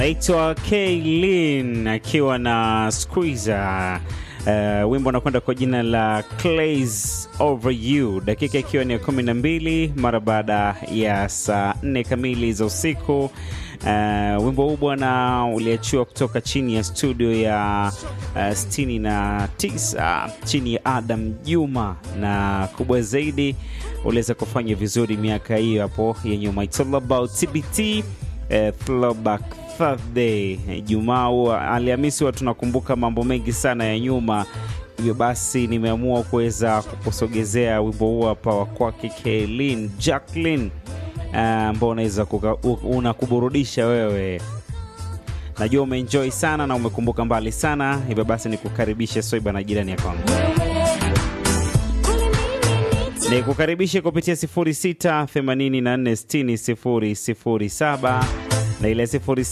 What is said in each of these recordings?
Naitwa Kaylin akiwa na Squeezer. Uh, wimbo unakwenda kwa jina la Clays Over You, dakika ikiwa ni ya kumi na mbili mara baada ya saa nne kamili za usiku. Uh, wimbo huu bwana uliachiwa kutoka chini ya studio ya uh, sitini na tisa chini ya Adam Juma, na kubwa zaidi uliweza kufanya vizuri miaka hiyo hapo ya nyuma. It's all about TBT uh, throwback Thursday. Jumaa huwa Alhamisi huwa tunakumbuka mambo mengi sana ya nyuma, hivyo basi nimeamua kuweza kukusogezea wimbo huu hapa wa kwake Kaylin Jacqueline ambao uh, unaweza unakuburudisha wewe. Najua umeenjoy sana na umekumbuka mbali sana, hivyo basi nikukaribishe Soiba na jirani ya kwangu nikukaribishe kupitia 0684600007 na ile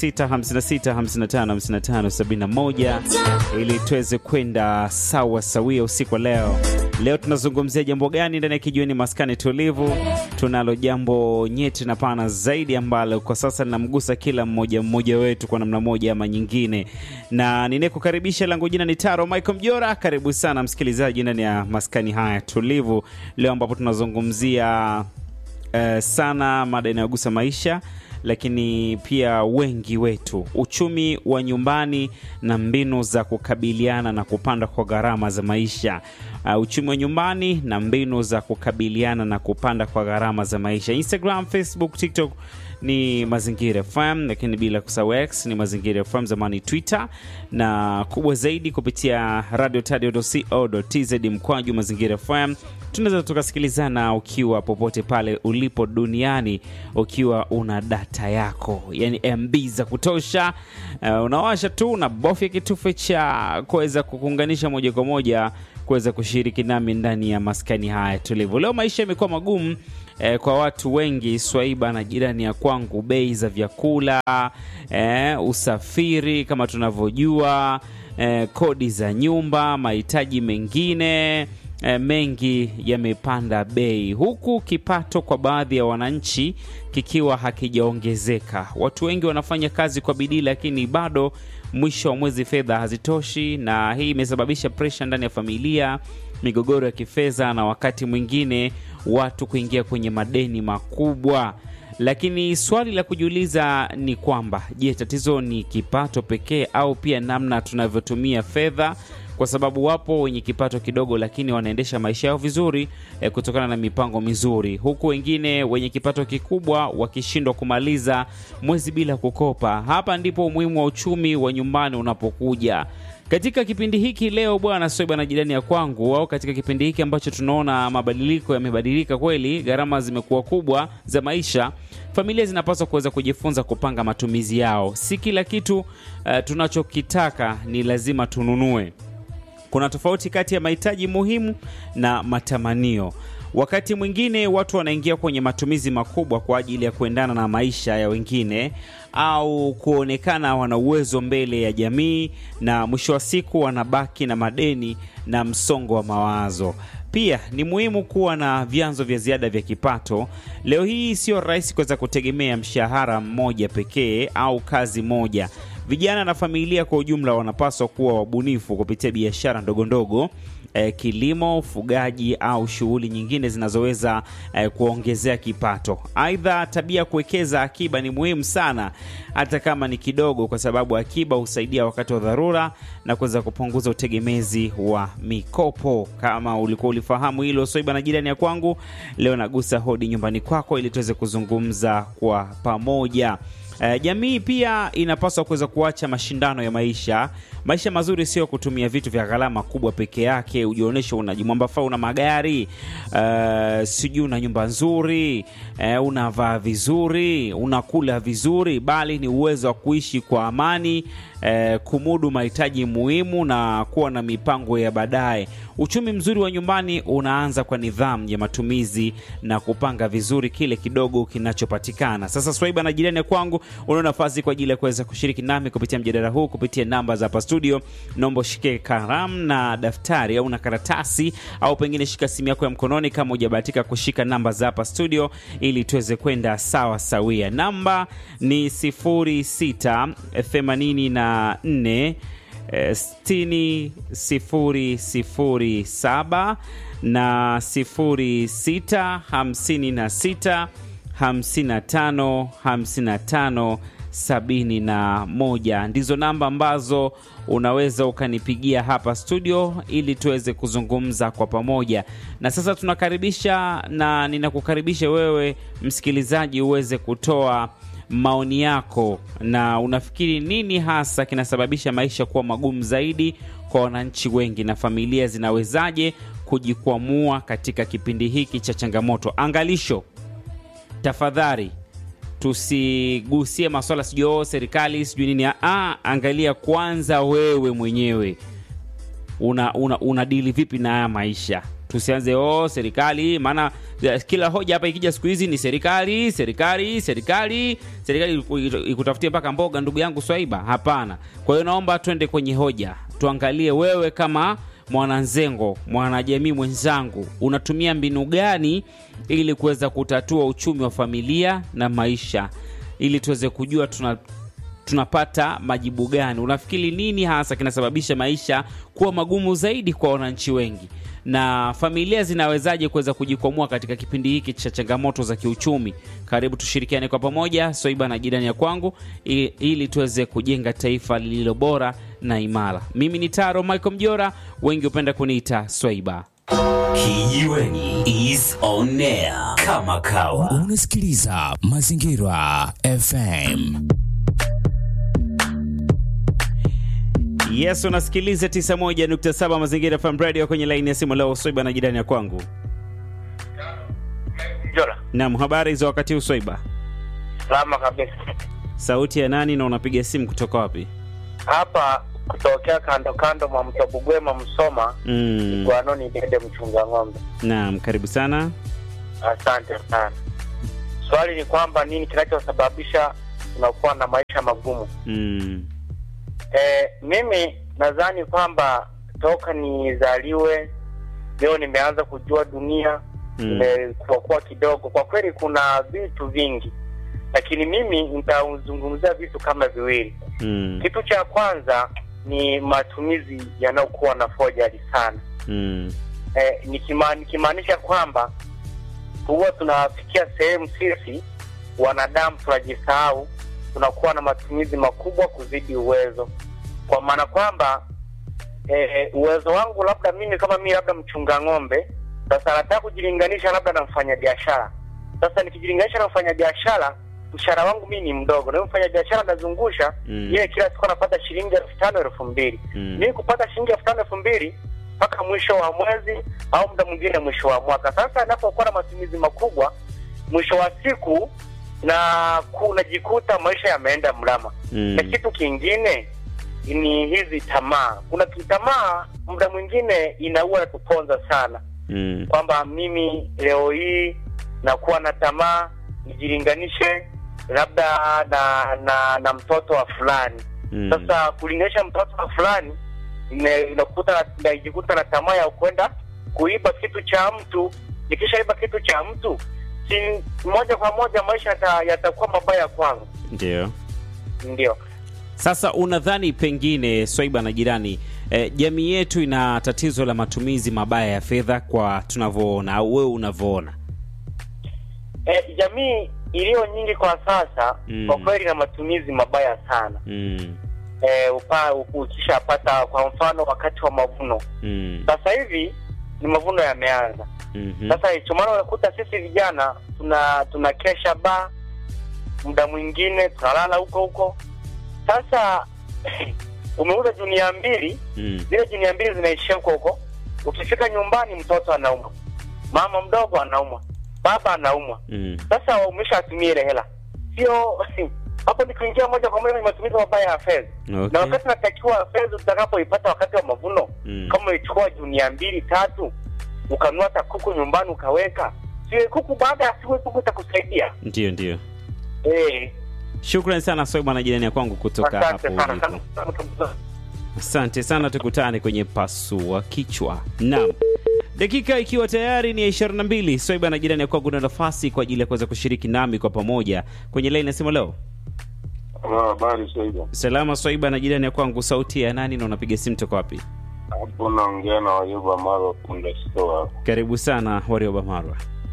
0656555571 ili tuweze kwenda sawa sawia usiku wa leo. Leo tunazungumzia jambo gani ndani ya kijiweni maskani tulivu? Tunalo jambo nyeti na pana zaidi ambalo kwa sasa linamgusa kila mmoja mmoja wetu kwa namna moja ama nyingine, na ninayekukaribisha langu jina ni Taro Michael Mjora. Karibu sana msikilizaji ndani ya maskani haya tulivu leo, ambapo tunazungumzia uh, sana mada inayogusa maisha lakini pia wengi wetu, uchumi wa nyumbani na mbinu za kukabiliana na kupanda kwa gharama za maisha. Uh, uchumi wa nyumbani na mbinu za kukabiliana na kupanda kwa gharama za maisha. Instagram, Facebook, TikTok ni Mazingira FM, lakini bila kusahau X ni Mazingira FM, zamani Twitter, na kubwa zaidi kupitia radio tadio.co.tz mkwaju Mazingira FM. Tunaweza tukasikilizana ukiwa popote pale ulipo duniani, ukiwa una data yako, yani MB za kutosha. Uh, unawasha tu na bofya kitufe cha kuweza kukuunganisha moja kwa moja kuweza kushiriki nami ndani ya maskani haya tulivu. Leo maisha yamekuwa magumu eh, kwa watu wengi Swaiba na jirani ya kwangu, bei za vyakula eh, usafiri kama tunavyojua eh, kodi za nyumba, mahitaji mengine E, mengi yamepanda bei, huku kipato kwa baadhi ya wananchi kikiwa hakijaongezeka. Watu wengi wanafanya kazi kwa bidii, lakini bado mwisho wa mwezi fedha hazitoshi, na hii imesababisha presha ndani ya familia, migogoro ya kifedha, na wakati mwingine watu kuingia kwenye madeni makubwa. Lakini swali la kujiuliza ni kwamba je, tatizo ni kipato pekee au pia namna tunavyotumia fedha? Kwa sababu wapo wenye kipato kidogo lakini wanaendesha maisha yao vizuri eh, kutokana na mipango mizuri, huku wengine wenye kipato kikubwa wakishindwa kumaliza mwezi bila kukopa. Hapa ndipo umuhimu wa uchumi wa nyumbani unapokuja katika kipindi hiki leo, bwana Soiba na jirani ya kwangu, au katika kipindi hiki ambacho tunaona mabadiliko yamebadilika kweli, gharama zimekuwa kubwa za maisha, familia zinapaswa kuweza kujifunza kupanga matumizi yao. Si kila kitu uh, tunachokitaka ni lazima tununue. Kuna tofauti kati ya mahitaji muhimu na matamanio. Wakati mwingine watu wanaingia kwenye matumizi makubwa kwa ajili ya kuendana na maisha ya wengine au kuonekana wana uwezo mbele ya jamii, na mwisho wa siku wanabaki na madeni na msongo wa mawazo. Pia ni muhimu kuwa na vyanzo vya ziada vya kipato. Leo hii sio rahisi kuweza kutegemea mshahara mmoja pekee au kazi moja. Vijana na familia kwa ujumla wanapaswa kuwa wabunifu kupitia biashara ndogo ndogo, eh, kilimo, ufugaji au shughuli nyingine zinazoweza eh, kuongezea kipato. Aidha, tabia kuwekeza akiba ni muhimu sana, hata kama ni kidogo, kwa sababu akiba husaidia wakati wa dharura na kuweza kupunguza utegemezi wa mikopo. Kama ulikuwa ulifahamu hilo, Soiba na jirani ya kwangu, leo nagusa hodi nyumbani kwako ili tuweze kuzungumza kwa pamoja. Uh, jamii pia inapaswa kuweza kuacha mashindano ya maisha. Maisha mazuri sio kutumia vitu vya gharama kubwa peke yake, ujionyeshe unajimwambafaa, una magari uh, sijui una nyumba nzuri uh, unavaa vizuri, unakula vizuri, bali ni uwezo wa kuishi kwa amani uh, kumudu mahitaji muhimu na kuwa na mipango ya baadaye. Uchumi mzuri wa nyumbani unaanza kwa nidhamu ya matumizi na kupanga vizuri kile kidogo kinachopatikana. Sasa Swaiba na jirani kwangu, una nafasi kwa ajili ya kuweza kushiriki nami kupitia mjadala huu kupitia namba za hapa studio. Naomba ushike kalamu na daftari au na karatasi, au pengine shika simu yako ya mkononi kama hujabahatika kushika namba za hapa studio, ili tuweze kwenda sawa sawia. Namba ni 0684 sitini sifuri sifuri saba na sifuri sita hamsini na sita hamsini na tano hamsini na tano sabini na moja ndizo namba ambazo unaweza ukanipigia hapa studio ili tuweze kuzungumza kwa pamoja. Na sasa tunakaribisha na ninakukaribisha wewe msikilizaji uweze kutoa maoni yako, na unafikiri nini hasa kinasababisha maisha kuwa magumu zaidi kwa wananchi wengi, na familia zinawezaje kujikwamua katika kipindi hiki cha changamoto? Angalisho, tafadhali tusigusie maswala sijui oh, serikali sijui nini. Ah, angalia kwanza wewe mwenyewe una, una, una dili vipi na haya maisha. Tusianze oh, serikali, maana kila hoja hapa ikija siku hizi ni serikali, serikali, serikali, serikali ikutafutie mpaka mboga, ndugu yangu Swaiba. Hapana. Kwa hiyo naomba twende kwenye hoja, tuangalie wewe kama mwananzengo, mwanajamii mwenzangu, unatumia mbinu gani ili kuweza kutatua uchumi wa familia na maisha, ili tuweze kujua tuna tunapata majibu gani? Unafikiri nini hasa kinasababisha maisha kuwa magumu zaidi kwa wananchi wengi, na familia zinawezaje kuweza kujikwamua katika kipindi hiki cha changamoto za kiuchumi? Karibu tushirikiane kwa pamoja, Swaiba na jirani ya kwangu, ili tuweze kujenga taifa lililo bora na imara. Mimi ni Taro Michael Mjora, wengi hupenda kuniita Swaiba. Kijiweni is on air kama kawa. Unasikiliza Mazingira FM. Yes, unasikiliza 91.7 Mazingira FM Radio kwenye laini ya simu leo. Swaiba na jirani ya kwangu. Jora. Naam, habari za wakati huu Swaiba? Salama kabisa. Sauti ya nani na unapiga simu kutoka wapi? Hapa kutokea kando kando mwa mto Bugwema Msoma, Mm. Gwanoni Dede mchunga ng'ombe. Naam, karibu sana. Asante sana. Swali ni kwamba nini kinachosababisha tunakuwa na maisha magumu? Mm. E, mimi nadhani kwamba toka nizaliwe leo nimeanza kujua dunia Mm. nimekuwa kidogo. Kwa kweli kuna vitu vingi, lakini mimi nitazungumzia vitu kama viwili. Mm. Kitu cha kwanza ni matumizi yanayokuwa na fojali sana. Mm. E, nikima, nikimaanisha kwamba huwa tunafikia sehemu sisi wanadamu tunajisahau, tunakuwa na matumizi makubwa kuzidi uwezo, kwa maana kwamba e, uwezo wangu labda mimi kama mimi labda mchunga ng'ombe, sasa nataka kujilinganisha labda na mfanyabiashara. Sasa nikijilinganisha na mfanyabiashara, mshahara wangu mimi ni mdogo, na huyo mfanyabiashara anazungusha Mm. yeye kila siku anapata shilingi elfu tano elfu mbili Mm. mimi kupata shilingi elfu tano elfu mbili mpaka mwisho wa mwezi au muda mwingine mwisho wa mwaka. Sasa anapokuwa na matumizi makubwa, mwisho wa siku na kunajikuta maisha yameenda mrama. Mm. Na kitu kingine ni hizi tamaa. Kuna tamaa muda mwingine inaua tuponza sana, Mm. kwamba mimi leo hii nakuwa na tamaa nijilinganishe labda na na, na mtoto wa fulani Mm. sasa kulinganisha mtoto wa fulani ine- inakuta najikuta na tamaa ya kwenda kuiba kitu cha mtu. Nikishaiba kitu cha mtu, si moja kwa moja maisha yata- yatakuwa mabaya kwangu. Ndio. Ndio Sasa unadhani pengine Swaiba na jirani eh, jamii yetu ina tatizo la matumizi mabaya ya fedha kwa tunavyoona au wewe unavyoona? e, jamii iliyo nyingi kwa sasa Mm. kwa kweli na matumizi mabaya sana. Mm. E, upa ukishapata kwa mfano wakati wa mavuno, Mm. sasa hivi ni mavuno yameanza. Mhm. Sasa hicho maana unakuta sisi vijana tuna tunakesha ba muda mwingine tunalala huko huko. Sasa umeuza junia mbili, Mm. zile junia mbili zinaishia huko huko. Ukifika nyumbani, mtoto anaumwa, mama mdogo anaumwa, baba anaumwa. Mm. Sasa umeshatumia ile hela, sio hapo ni kuingia moja kwa moja kwenye matumizi mabaya ya fedha na Okay. wakati natakiwa fedha utakapoipata wakati wa mavuno Mm. kama ulichukua junia mbili tatu ukanunua hata kuku nyumbani ukaweka sio kuku baada ya siku kuku itakusaidia Ndio, ndio. eh Shukrani sana Swaiba na jirani ya kwangu kutoka hapo Asante sana. ulipo. Asante sana, tukutane kwenye pasua kichwa. Naam, dakika ikiwa tayari ni ya 22. Swaiba na jirani ya kwangu na nafasi kwa ajili ya kuweza kushiriki nami kwa pamoja kwenye laini ya simu leo. Habari Saida, Salama Swaiba na jirani ya kwangu, sauti ya nani na unapiga simu toka wapi? hapo naongea na Wayuba Maro Punda Store. Karibu sana Warioba Marwa.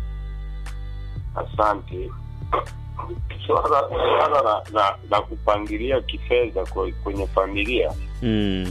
Asante. Swala swala la, la, la kupangilia kifedha kwe- kwenye familia Mm.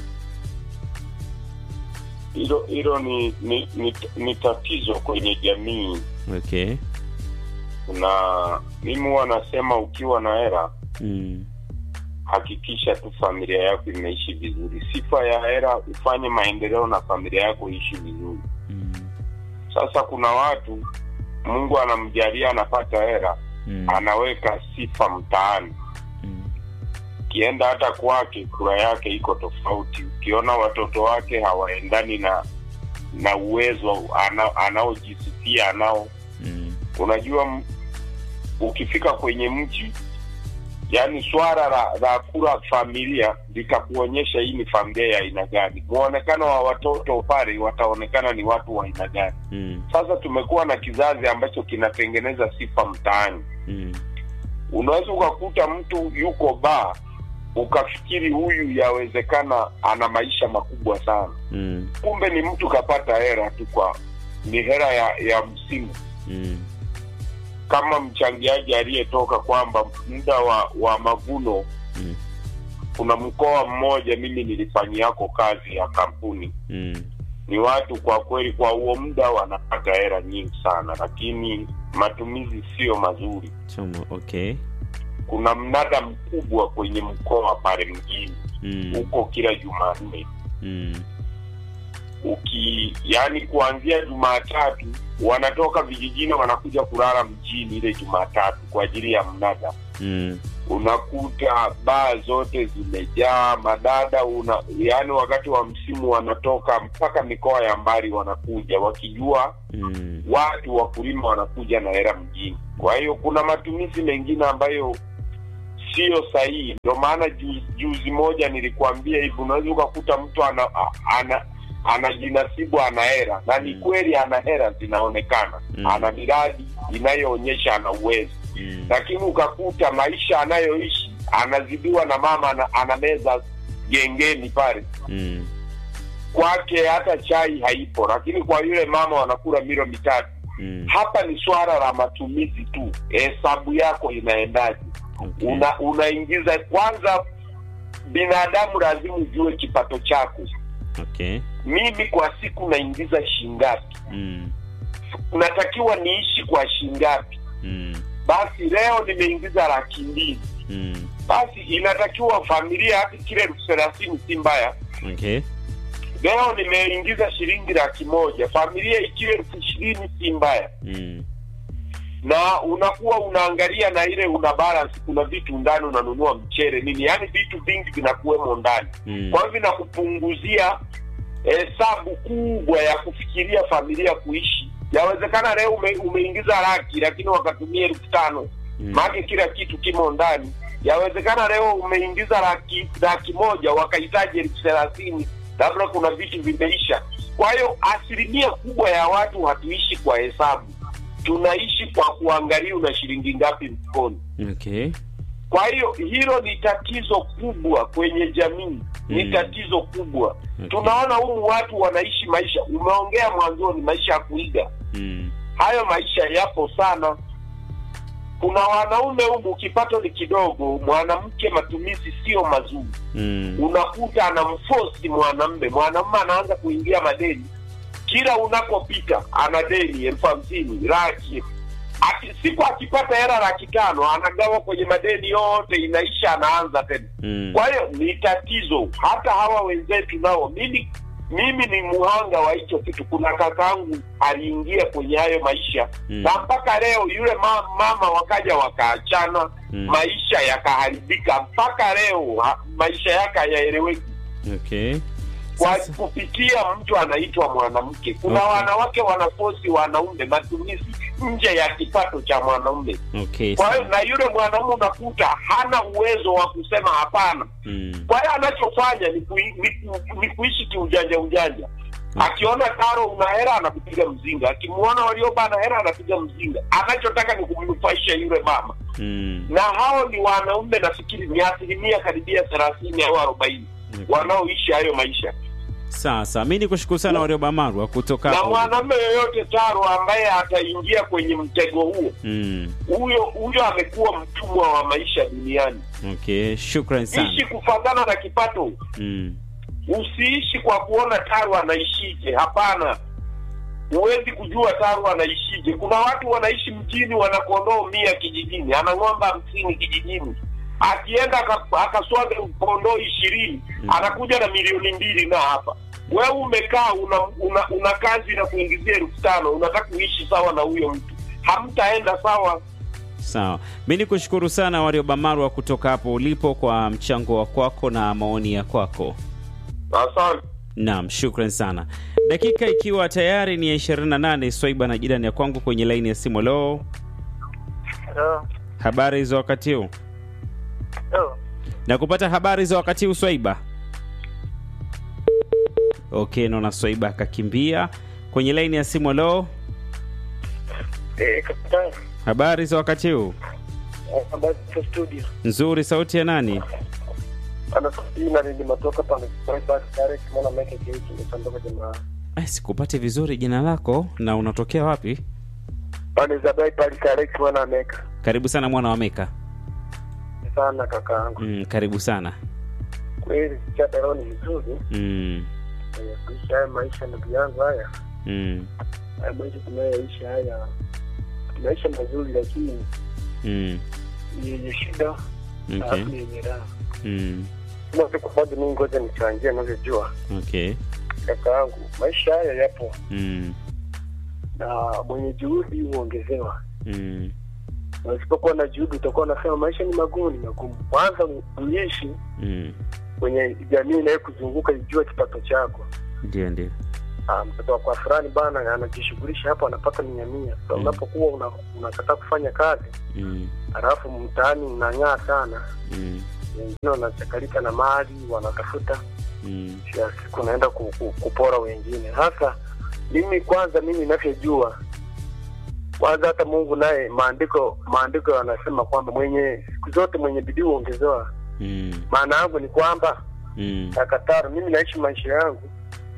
hilo hilo ni ni, ni ni tatizo kwenye jamii, Okay. na mimi huwa nasema ukiwa na hela Mm. hakikisha tu familia yako imeishi vizuri. Sifa ya hela ufanye maendeleo na familia yako iishi vizuri. Mm. Sasa kuna watu Mungu anamjalia anapata hela Mm. anaweka sifa mtaani. Mm. Ukienda hata kwake, kura yake iko tofauti. Ukiona watoto wake hawaendani na na uwezo ana, anaojisifia anao. Mm. Unajua, m- ukifika kwenye mji, yani swala la, la kura familia litakuonyesha hii ni familia ya aina gani. Muonekano wa watoto pale wataonekana ni watu wa aina gani. Mm. Sasa tumekuwa na kizazi ambacho kinatengeneza sifa mtaani. Mm. unaweza ukakuta mtu yuko baa ukafikiri huyu yawezekana ana maisha makubwa sana Mm. kumbe ni mtu kapata hera tu kwa ni hera ya ya msimu Mm. kama mchangiaji aliyetoka kwamba muda wa wa mavuno Mm. kuna mkoa mmoja mimi nilifanyiako kazi ya kampuni Mm. ni watu kwa kweli kwa huo muda wanapata hera nyingi sana lakini matumizi sio mazuri Choma. Okay. kuna mnada mkubwa kwenye mkoa pale mjini Mm. huko kila Jumanne. Mm. Uki yani kuanzia Jumatatu wanatoka vijijini wanakuja kulala mjini ile Jumatatu kwa ajili ya mnada. Mm. Unakuta baa zote zimejaa madada, una yani wakati wa msimu wanatoka mpaka mikoa ya mbali wanakuja wakijua Mm. watu wakulima wanakuja na hela mjini. Kwa hiyo kuna matumizi mengine ambayo sio sahihi. Ndio maana juzi, juzi moja nilikuambia hivi, unaweza ukakuta mtu ana, a- ana anajinasibu ana hela na ni Mm. kweli ana hela zinaonekana, Mm. ana miradi inayoonyesha ana uwezo, Mm. lakini ukakuta maisha anayoishi anazidiwa na mama ana, ana meza gengeni pale Mm. kwake hata chai haipo, lakini kwa yule mama wanakula milo mitatu. Mm. Hapa ni swala la matumizi tu, hesabu yako inaendaje? Okay. Una, unaingiza kwanza, binadamu lazima ujue kipato chako. Okay. Mimi kwa siku naingiza shingapi? Mm. Natakiwa niishi kwa shingapi? Mm. Basi leo nimeingiza laki mbili, Mm. basi inatakiwa familia hata kile elfu thelathini si mbaya. Okay. Leo nimeingiza shilingi laki moja, familia ikiwa elfu ishirini si mbaya. Mm. na unakuwa unaangalia na ile una balance, kuna vitu ndani unanunua mchere nini, yaani vitu vingi vinakuwemo ndani. Mm. Kwa hivyo vinakupunguzia hesabu kubwa ya kufikiria familia kuishi. Yawezekana leo ume, umeingiza laki lakini wakatumia elfu tano Mm. maake kila kitu kimo ndani. Yawezekana leo umeingiza laki laki moja wakahitaji elfu thelathini labda kuna vitu vimeisha. Kwa hiyo asilimia kubwa ya watu hatuishi kwa hesabu, tunaishi kwa kuangalia una shilingi ngapi mfukoni. Okay. Kwa hiyo hilo ni tatizo kubwa kwenye jamii, ni Mm. tatizo kubwa. Okay. Tunaona humu watu wanaishi maisha, umeongea mwanzoni, maisha ya kuiga. Mm. Hayo maisha yapo sana. Kuna wanaume humu kipato ni kidogo, mwanamke matumizi sio mazuri, Mm. unakuta anamfosi mwanamme, mwanamme anaanza kuingia madeni kila unakopita ana deni elfu hamsini laki Aki, siku akipata hela laki tano anagawa kwenye madeni yote, inaisha, anaanza tena. Mm. Kwa hiyo ni tatizo. Hata hawa wenzetu nao, mimi mimi ni muhanga wa hicho kitu. Kuna kakaangu aliingia kwenye hayo maisha Mm. na mpaka leo yule ma, mama wakaja wakaachana, Mm. maisha yakaharibika, mpaka leo ha, maisha yake hayaeleweki Okay. kwa Sasa- kupitia mtu anaitwa mwanamke. Kuna Okay. wanawake wanafosi wanaume matumizi, nje ya kipato cha mwanaume. Okay. Kwa hiyo sawa. na yule mwanaume unakuta hana uwezo wa kusema hapana. Mm. Kwa hiyo anachofanya ni, kui, ni, ku- ni kuishi kiujanja ujanja. Akiona Taro una hela anakupiga mzinga, akimwona Warioba ana hela anapiga mzinga. Anachotaka ni kumnufaisha yule mama, Mm. na hao ni wanaume, nafikiri ni asilimia karibia thelathini au arobaini Okay. wanaoishi hayo maisha. Sasa mi ni kushukuru sana Warioba Marwa kutoka Na hapo. mwanamume yoyote Taro ambaye ataingia kwenye mtego huo, Mm. huyo huyo amekuwa mtumwa wa maisha duniani. Okay, shukran sana. Ishi kufatana na kipato. Mm. usiishi kwa kuona Taru anaishije. Hapana, huwezi kujua Taru anaishije. Kuna watu wanaishi mjini, wana kondoo mia kijijini, ana ng'ombe hamsini kijijini, akienda aka- akaswaga kondoo ishirini Mm. anakuja na milioni mbili na hapa wewe umekaa una, una, una kazi na kuingizia elfu tano unataka kuishi sawa na huyo mtu, hamtaenda sawa. Sawa, mi ni kushukuru sana Warioba Marwa kutoka hapo ulipo kwa mchango wa kwako na maoni ya kwako. Asante. Naam, shukran sana. Dakika ikiwa tayari ni ya 28, Swaiba na jirani ya kwangu kwenye laini ya simu. Lo, habari za wakati huu? Na kupata habari za wakati huu Swaiba? Okay, naona Swaiba akakimbia kwenye laini ya simu. Lo, habari za wakati huu? studio Nzuri, sauti ya nani? anasina nilimatoka pale direct mwana meke kiki nimesandoka jamaa Eh, sikupati vizuri jina lako na unatokea wapi? pale zabai pale direct mwana meka Karibu sana mwana wa Meka. sana kakaangu Mm, karibu sana. kweli chata leo ni vizuri Mm, eh, kuishi haya maisha ndugu yangu haya mm, haya maisha tunayoishi haya maisha mazuri lakini mm, ni yenye shida okay. alafu ni yenye raha Mm, kama siku moja mimi ngoja nichangie navyojua okay. kakaangu maisha haya yapo Mm, na mwenye juhudi huongezewa mm, na usipokuwa na juhudi utakuwa unasema maisha ni magumu ni magumu kwanza uishi mm. kwenye jamii inayo kuzunguka ijue kipato chako Ndio, ndio. Ah, mtoto wa kwa fulani bana anajishughulisha hapo anapata mia mia so, Mm. unapokuwa una- unakataa kufanya kazi Mm, halafu mtaani unang'aa sana mm, wengine wanachakalika na mali wanatafuta mm, ya siku naenda ku, ku, kupora wengine hasa mimi kwanza mimi inavyojua kwanza hata mungu naye maandiko maandiko yanasema kwamba mwenye siku zote mwenye bidii huongezewa mm, maana yangu ni kwamba mm, takataro mimi naishi maisha yangu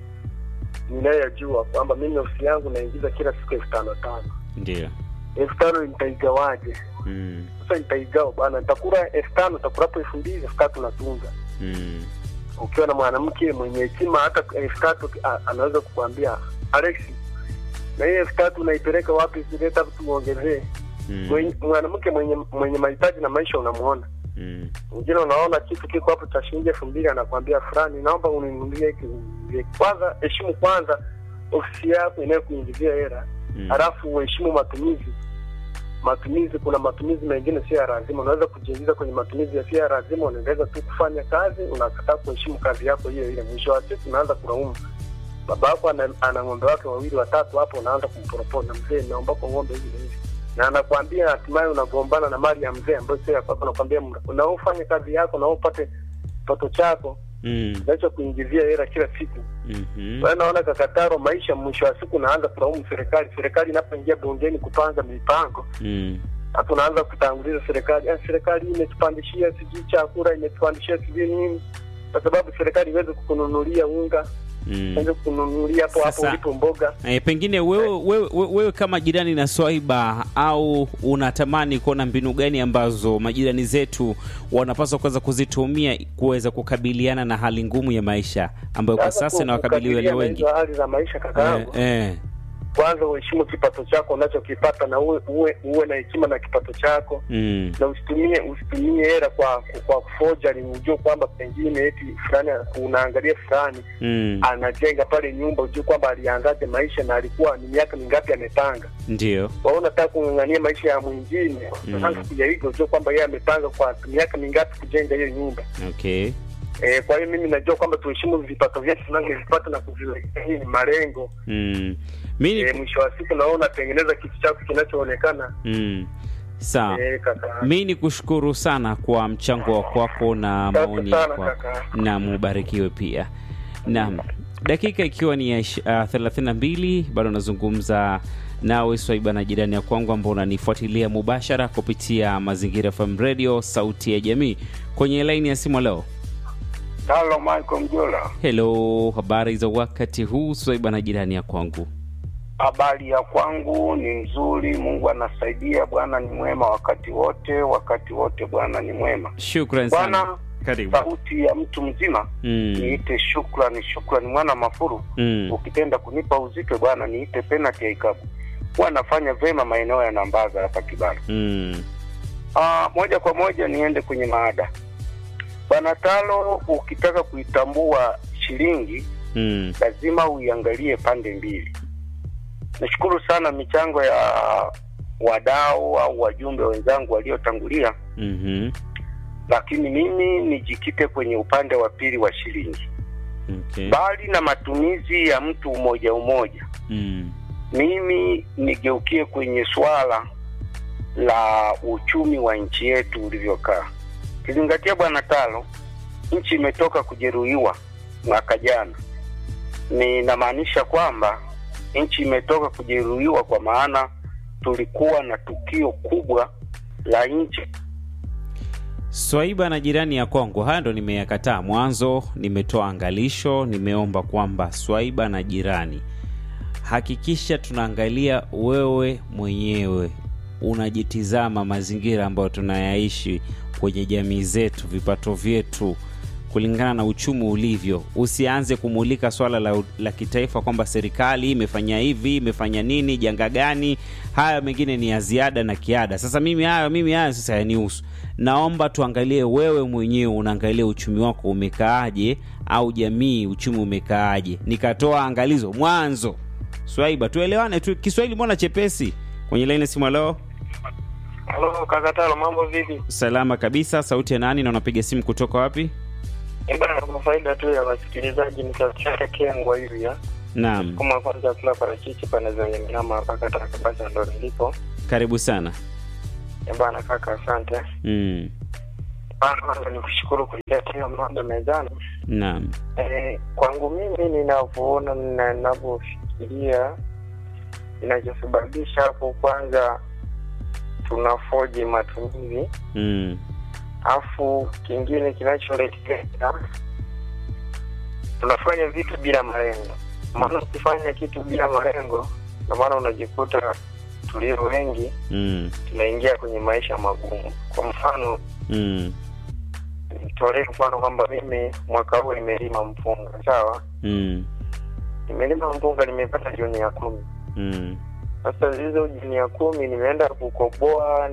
ninayojua kwamba mimi ofisi yangu naingiza kila siku elfu tano tano ndio. elfu tano nitaigawaje Mm, sasa nitaigawa bwana nitakula elfu tano nitakulapo elfu mbili elfu tatu natunza mm, ukiwa na mwanamke mwenye hekima hata elfu tatu a- anaweza kukwambia alex na hii elfu tatu unaipeleka wapi zileta tuongezee mm, Mwenye- mwanamke mwenye mwenye mahitaji na maisha unamuona mm, mwingine unaona kitu kiko hapo cha shilingi elfu mbili anakwambia fulani naomba uninunulie hiki uninunulie hiki." kwanza heshimu kwanza ofisi yako inayokuingizia hela mm. halafu uheshimu matumizi matumizi kuna matumizi mengine sio ya lazima unaweza kujiingiza kwenye matumizi yasiyo ya lazima unaendeleza tu kufanya kazi unakataa kuheshimu kazi yako hiyo ile mwisho wa siku unaanza kulaumu baba yako ana, ana ng'ombe wake wawili watatu hapo unaanza kumporopona mzee naomba kwa ng'ombe hivi na hivi na anakwambia hatimaye unagombana na mali ya mzee ambayo sio ya kwako nakwambia unaofanya kazi yako na upate kipato chako Mm, nacho kuingizia hela kila siku mhm, kwa hiyo naona kakataro maisha mwisho wa siku unaanza kulaumu serikali serikali inapoingia bungeni kupanga mipango mm, hata unaanza kutanguliza serikali ah, serikali hii imetupandishia sijui chakula imetupandishia sijui nini kwa sababu serikali iweze kukununulia unga mm. iweze kukununulia hapo hapo Sasa- ulipo mboga E, pengine wewe, wewe, wewe, wewe kama jirani na Swaiba au unatamani kuona mbinu gani ambazo majirani zetu wanapaswa kuweza kuzitumia kuweza kukabiliana na hali ngumu ya maisha ambayo kwa sasa inawakabili walio kukabiliana wengi? hizo hali za maisha kaka Eh, yangu eh, kwanza uheshimu kipato chako unachokipata na uwe, uwe, uwe na hekima na kipato chako mm, na usitumie usitumie hela kwa kwa forgery ujue kwamba pengine eti fulani unaangalia fulani mm, anajenga pale nyumba ujue kwamba alianzaje maisha na alikuwa ni miaka mingapi amepanga ndio. kwa hiyo unataka kung'ang'ania maisha ya mwingine Mm. sasa kuja hivyo ujue kwamba yeye amepanga kwa miaka mingapi kujenga hiyo nyumba Okay. E, kwa hiyo mimi najua kwamba tuheshimu vipato vyetu tunavyovipata na kuviwekea hii ni malengo. Mm. Mi ni E, mwisho wa siku naona unatengeneza kitu chako kinachoonekana. mm. Sawa. E, kaka. Mi ni kushukuru sana kwa mchango wa kwako na Asante maoni sana, kwako, kaka. na mubarikiwe pia. Naam, dakika ikiwa ni ya ish- uh, 32 bado nazungumza nawe Swaiba na jirani ya kwangu ambao unanifuatilia mubashara kupitia Mazingira FM Radio, sauti ya jamii, kwenye laini ya simu leo. Halo Michael Mjola, Hello, habari za wakati huu Swaiba na jirani ya kwangu? habari ya kwangu ni nzuri. Mungu anasaidia, Bwana ni mwema wakati wote, wakati wote Bwana ni mwema. Shukran sana, Bwana, karibu. sauti ya mtu mzima Mm, niite shukrani, shukrani mwana mafuru. mm, Ukipenda kunipa uzito Bwana niite penalty ya ikabu. Huwa nafanya vema maeneo ya Nambaza hapa Kibara. mm, Ah, moja kwa moja niende kwenye maada. Bwana Talo, ukitaka kuitambua shilingi mm, lazima uiangalie pande mbili. Nashukuru sana michango ya wadau au wajumbe wenzangu waliotangulia, mhm, lakini mimi nijikite kwenye upande wa pili wa shilingi. okay, Bali na matumizi ya mtu umoja umoja, mm, mimi nigeukie kwenye swala la uchumi wa nchi yetu ulivyokaa. Kizingatia bwana Talo, nchi imetoka kujeruhiwa mwaka jana. Ninamaanisha kwamba nchi imetoka kujeruhiwa kwa maana tulikuwa na tukio kubwa la nchi Swaiba na jirani ya kwangu, haya ndo nimeyakataa mwanzo. Nimetoa angalisho, nimeomba kwamba Swaiba na jirani, hakikisha tunaangalia wewe mwenyewe unajitizama mazingira ambayo tunayaishi kwenye jamii zetu, vipato vyetu kulingana na uchumi ulivyo. Usianze kumulika swala la, la kitaifa kwamba serikali imefanya hivi, imefanya nini, janga gani. Haya mengine ni ya ziada na kiada. Sasa mimi hayo mimi hayo sasa yanihusu. Naomba tuangalie wewe mwenyewe unaangalia uchumi wako umekaaje, au jamii uchumi umekaaje. Nikatoa angalizo mwanzo. Swaiba, tuelewane tu. Kiswahili mbona chepesi? Kwenye laini simu, leo Halo kaka Talo, mambo vipi? salama kabisa. Sauti ya nani na unapiga simu kutoka wapi? Eh, bana, kwa faida tu ya wasikilizaji nitachaka kengwa hivi ya Naam, kama kwanza kula parachichi pana zenye mnyama hapa kaka basi ndo nilipo. karibu sana. Eh, bana kaka, asante. Mm. Bana, kwanza nikushukuru kuleta hiyo mada mezani. Naam. Eh, kwangu mimi ninavyoona na ninavyofikiria kinachosababisha hapo, kwanza tunafoji matumizi, Mm. afu kingine kinacholetea tunafanya vitu bila malengo. Maana ukifanya kitu bila malengo, ndio maana unajikuta tulio wengi Mm. tunaingia kwenye maisha magumu. Kwa mfano, Mm. nitolee mfano kwamba mimi mwaka huu nimelima mpunga, sawa Mm. nimelima mpunga nimepata jioni ya kumi Mm. sasa hizo jioni ya kumi nimeenda kukoboa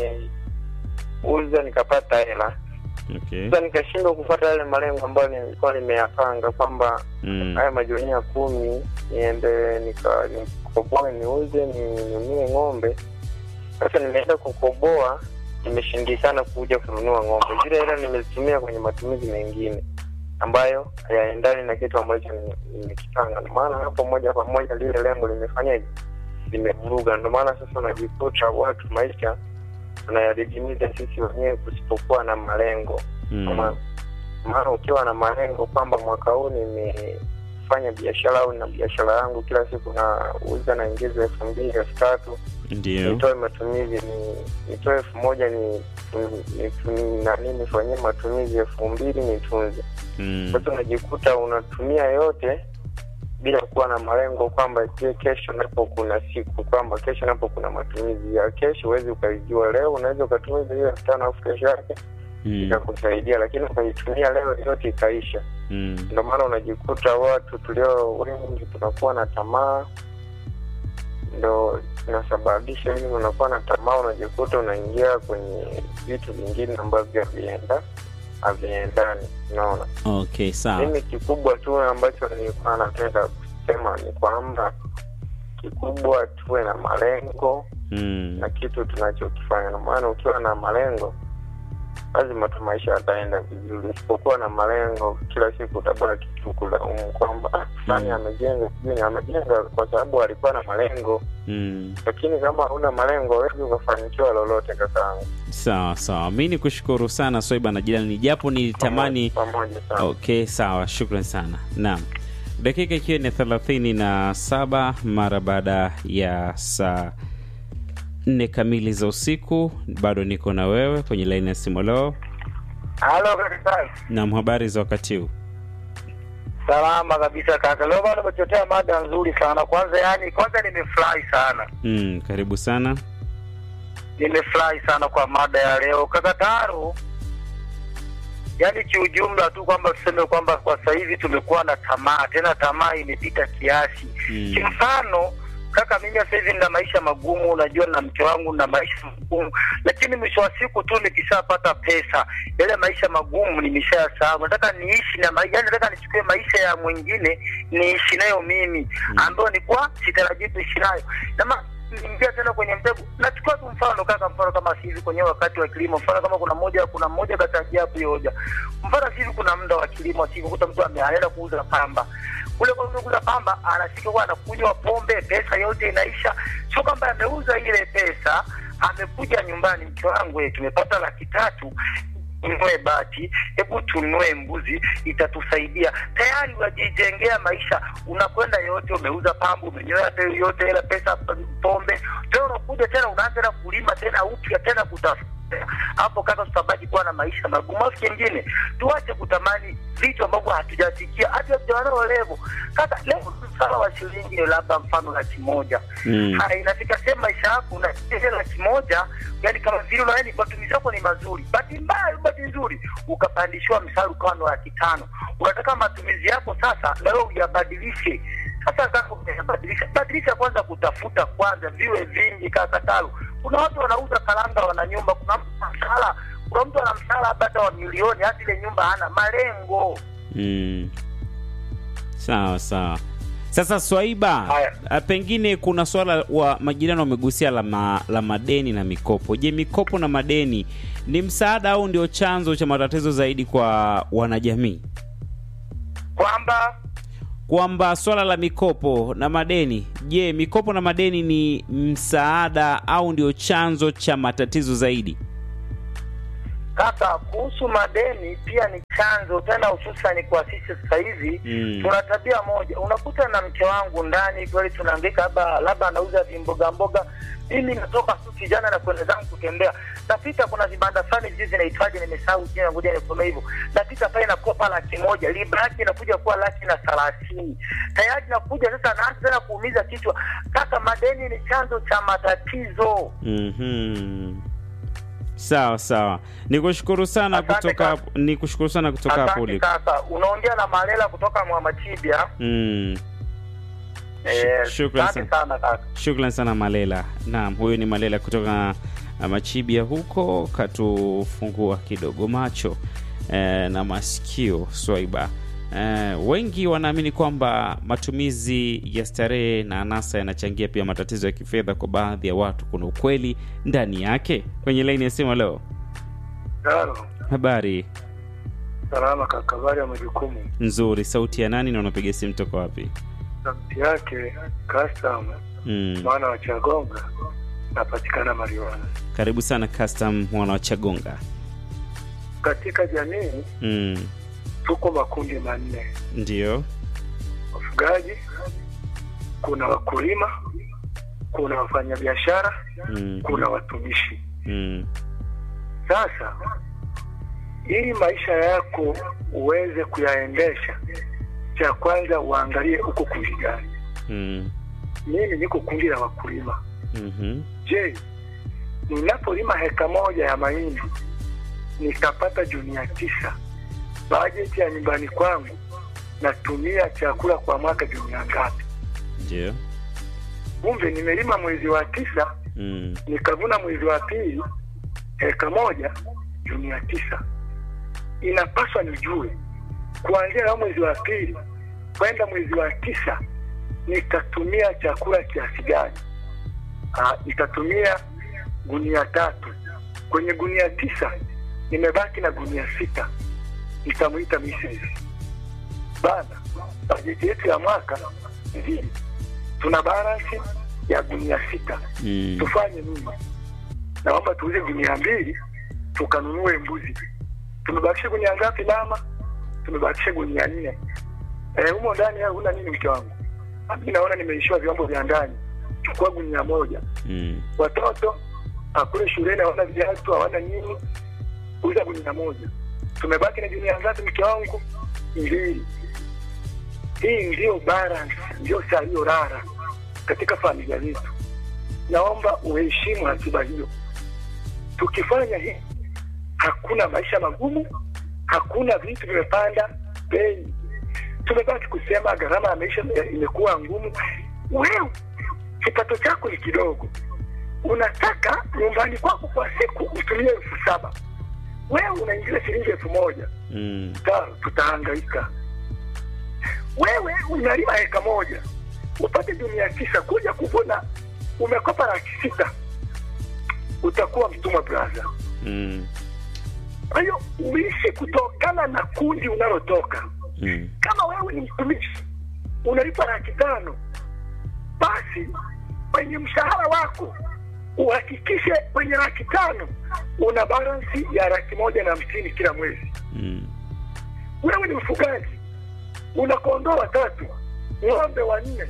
nimeuza nikapata hela Okay. sasa nikashindwa kupata yale malengo ambayo nilikuwa nimeyapanga kwamba Mm. haya majioni ya kumi niende nika nikoboe niuze ninunue ng'ombe sasa nimeenda kukoboa nimeshindikana kuja kununua ng'ombe zile hela nimezitumia kwenye matumizi mengine ambayo hayaendani na kitu ambacho nime- nimekipanga ndio maana hapo moja kwa moja lile lengo limefanyaje limevuruga ndio maana sasa unajikuta watu maisha tunayadidimiza sisi wenyewe kusipokuwa na malengo Mm. Kama- maana ukiwa na malengo kwamba mwaka huu nimefanya biashara au na biashara yangu kila siku nauza naingiza elfu mbili elfu tatu Ndio. nitoe matumizi ni nitoe elfu moja ni ni- ni- nani nifanyie matumizi elfu mbili nitunze Mm. sasa unajikuta unatumia yote bila kuwa na malengo kwamba je kesho napo kuna siku kwamba kesho napo kuna matumizi ya kesho huwezi ukaijua leo unaweza ukatumiza hiyo elfu tano alafu kesho yake Mm. ikakusaidia lakini ukaitumia leo yote ikaisha Mm. ndio maana unajikuta watu tulio wengi tunakuwa na tamaa ndo inasababisha hivi unakuwa na tamaa unajikuta unaingia kwenye vitu vingine ambavyo havienda haviendani unaona Okay, sawa. mimi kikubwa tu ambacho nilikuwa napenda kusema ni kwamba kikubwa tuwe na malengo Mm. na kitu tunachokifanya na maana ukiwa na malengo lazima tu maisha yataenda vizuri. Usipokuwa na malengo, kila siku utabaki tu kulaumu kwamba "Ah, fulani Mm. amejenga, sijui ni amejenga kwa sababu alikuwa na malengo, Mm. lakini kama huna malengo huwezi ukafanikiwa lolote kakaangu. Sawa sawa, mi ni kushukuru sana Swaiba na jirani, japo nilitamani pamoja sana. Okay, sawa, shukran sana. Naam, dakika ikiwa ni thelathini na saba mara baada ya saa nne kamili za usiku, bado niko na wewe kwenye laini ya simu. Leo Halo kaka. nam, habari za wakati huu? Salama kabisa kaka. Leo bado umechotea mada nzuri sana. Kwanza yani, kwanza nimefurahi sana. Mm, karibu sana. Nimefurahi sana kwa mada ya leo kaka Taro. Yaani kiujumla tu kwamba tuseme kwamba kwa sasa hivi tumekuwa na tamaa, tena tamaa imepita kiasi. Mm. Kimfano kaka, mimi sasa hivi nina maisha magumu, unajua na mke wangu na maisha magumu, lakini mwisho wa siku tu nikishapata pesa, yale maisha magumu nimeshayasahau. Nataka niishi na maisha, yani nataka nichukue maisha ya mwingine niishi nayo mimi, ambayo nilikuwa sitarajii kuishi nayo na ma- niingia tena kwenye mtego. Nachukua tu mfano kaka, mfano kama hivi kwenye wakati wa kilimo, mfano kama kuna mmoja kuna mmoja kachangia hapo hiyo hoja, mfano hivi kuna muda wa kilimo, siku kuta mtu ameenda kuuza pamba kule kwa kuuza pamba, anafika kwa anakunywa pombe, pesa yote inaisha. Sio kwamba ameuza ile pesa, amekuja nyumbani, mke wangu, eh, tumepata laki tatu tununue bati, hebu tununue mbuzi, itatusaidia. Tayari unajijengea maisha, unakwenda yote, umeuza pambu, umenyoa te- yote ile pesa, pombe, tena unakuja tena unaanza tena kulima tena upya tena kutafuta hapo kaka, tutabaki kuwa na maisha magumu. Alafu kingine, tuache kutamani vitu ambavyo hatujafikia, hata hatujaona levo. Kaka, leo msala wa shilingi labda mfano laki moja Mm. Haya, inafika sehemu maisha yako unaia laki moja, yani kama vile unaani matumizi yako ni mazuri, bahati mbaya, bahati nzuri ukapandishiwa msara ukawa ni laki tano. Unataka matumizi yako sasa na wewe uyabadilishe. Sasa kaka, unayabadilisha badilisha kwanza, kutafuta kwanza viwe vingi. Kaka Talo, kuna watu wanauza karanga, wana nyumba, kuna mtu ana mshahara, kuna mtu ana mshahara labda hata wa milioni, hata ile nyumba hana malengo. Mm. Sawa sawa. Sasa Swaiba, Haya. a, pengine kuna swala wa majirani wamegusia la, ma, la madeni na mikopo. Je, mikopo na madeni ni msaada au ndio chanzo cha matatizo zaidi kwa wanajamii? Kwamba Kwamba swala la mikopo na madeni, je, mikopo na madeni ni msaada au ndio chanzo cha matatizo zaidi? Kaka, kuhusu madeni pia ni chanzo tena, hususani kwa sisi sasa hivi Mm. tuna tabia moja, unakuta na mke wangu ndani kweli tunahangaika, labda labda anauza vimboga mboga, mimi natoka tu kijana na kwenda zangu kutembea, napita kuna vibanda fulani hivi zinaitwaje, nimesahau jina, ngoja nisome hivyo, napita pale nakopa laki moja, riba yake inakuja kuwa laki na thelathini, tayari nakuja sasa, naanza tena kuumiza kichwa. Kaka, madeni ni chanzo cha matatizo. Mhm. Sawa sawa, nikushukuru sana Asante kutoka kaka. hapo, nikushukuru sana kutoka hapo Asante ulipo. kaka, unaongea na Malela kutoka Mwamatibia. Mm. Eh, Shukran asante sana. sana kaka. Shukran sana Malela. Naam, huyu ni Malela kutoka uh, Machibia huko, katufungua kidogo macho eh, na masikio Swaiba. Eh, wengi wanaamini kwamba matumizi ya starehe na anasa yanachangia pia matatizo ya kifedha kwa baadhi ya watu. Kuna ukweli ndani yake? Kwenye laini ya simu leo, Halo, habari salama kaka, habari ya majukumu. nzuri. Sauti ya nani na unapiga simu toka wapi? Sauti yake custom Mm. mwana wa Chagonga, napatikana Mariwana. Karibu sana custom mwana wa Chagonga. Katika jamii Mm. tuko makundi manne: Ndio. wafugaji, kuna wakulima, kuna wafanyabiashara, Mm. kuna watumishi. Mm. Sasa ili maisha yako uweze kuyaendesha, cha kwanza uangalie uko kundi gani. Mm. Mimi niko kundi la wakulima. Mhm. Je, ninapolima heka moja ya mahindi nikapata junia tisa, bajeti ya nyumbani kwangu natumia chakula kwa mwaka junia ngapi? Ndio. Kumbe nimelima mwezi wa tisa Mm. nikavuna mwezi wa pili heka moja junia tisa. Inapaswa nijue kuanzia na mwezi wa pili kwenda mwezi wa tisa nitatumia chakula kiasi gani? Ah, nitatumia gunia tatu. Kwenye gunia tisa nimebaki na gunia sita, nitamwita Mrs. Bana, bajeti yetu ya mwaka hivi tuna balansi ya gunia sita, Mm. tufanye nini? Naomba tuuze gunia mbili tukanunue mbuzi. Tumebakisha gunia ngapi mama? Tumebakisha gunia nne. Eh, humo ndani ya huna nini mke wangu? Mimi naona nimeishiwa vyombo vya ndani. Chukua gunia moja. Mm. Watoto hakule shuleni hawana viatu, hawana nini. Uza gunia moja. Tumebaki na gunia ngapi mke wangu? Mbili. Hii ndio balance, ndio saa hiyo rara katika familia yetu. Naomba uheshimu ratiba hiyo. Tukifanya hii, hakuna maisha magumu, hakuna vitu vimepanda bei. Tumebaki kusema gharama ya maisha imekuwa ngumu. Wewe kipato chako ni kidogo, unataka nyumbani kwako kwa siku utumie elfu saba wewe unaingiza shilingi elfu moja Mm. Ta- tutahangaika. Wewe unalima eka moja upate dunia tisa, kuja kuvuna umekopa laki sita, utakuwa mtumwa braza. Mm. Kwa hiyo uishi kutokana na kundi unalotoka. Mm. Kama wewe ni mtumishi unalipa laki tano, basi kwenye mshahara wako uhakikishe kwenye laki tano una balansi ya laki moja na hamsini kila mwezi. Mm. wewe ni mfugaji una kondoo watatu ng'ombe wanne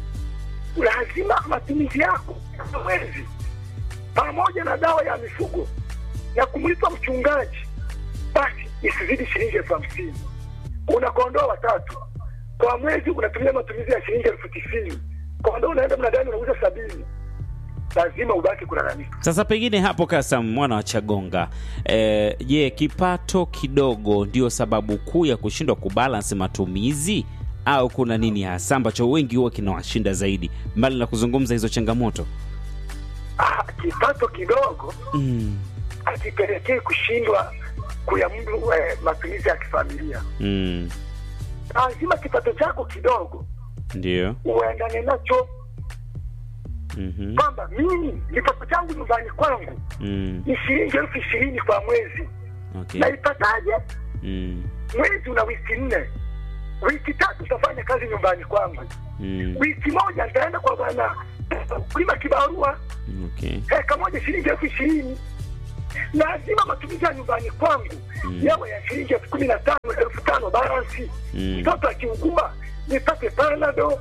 lazima matumizi yako ya mwezi pamoja na dawa ya mifugo na kumlipa mchungaji basi isizidi shilingi elfu hamsini una kondoo watatu kwa mwezi unatumia matumizi ya shilingi elfu tisini kondoo unaenda mnadani unauza sabini lazima ubaki kulalamika Sasa pengine hapo Kasam mwana wa Chagonga, eh, je, kipato kidogo ndio sababu kuu ya kushindwa kubalance matumizi au kuna nini hasa ambacho wengi huwa kinawashinda zaidi, mbali na kuzungumza hizo changamoto? ah, kipato kidogo Mm. akipelekee kushindwa kuyamudu eh, matumizi ya kifamilia. Mm. Lazima kipato chako kidogo Ndio. uendane nacho, Mhm. kwamba mimi kipato changu nyumbani kwangu Mm. ni shilingi elfu ishirini kwa mwezi. Okay. Naipataje? Mm. Mwezi una wiki nne, wiki tatu utafanya kazi nyumbani kwangu, Mm. wiki moja nitaenda kwa bwana kulima kibarua, Okay. eka moja shilingi elfu ishirini. Lazima matumizi ya nyumbani kwangu Mm. yawe ya shilingi elfu kumi na tano elfu tano balansi Mm. mtoto akiugua nipate panado.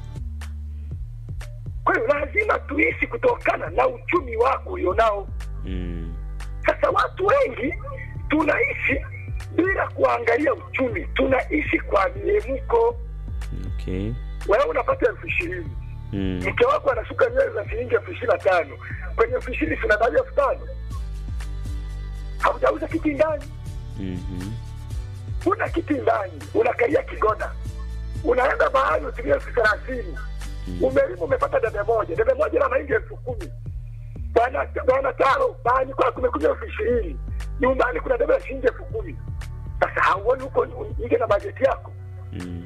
Kwa hiyo lazima tuishi kutokana na uchumi wako ulionao. Mm. Sasa watu wengi tunaishi bila kuangalia uchumi, tunaishi kwa miemuko. Okay. Wewe unapata elfu ishirini Mm. mke wako anasuka nywele za shilingi elfu ishirini na tano kwenye elfu ishirini tunadai elfu tano haujauza kiti ndani, Mhm. una kiti ndani, unakalia kigoda, unaenda bahari utumia elfu thelathini Mm. umelima umepata debe moja, debe moja la mahindi elfu kumi bwana bwana taro bahani kwako kumekuja elfu ishirini nyumbani kuna debe la shilingi elfu kumi Sasa hauoni huko nje na bajeti yako? Mm.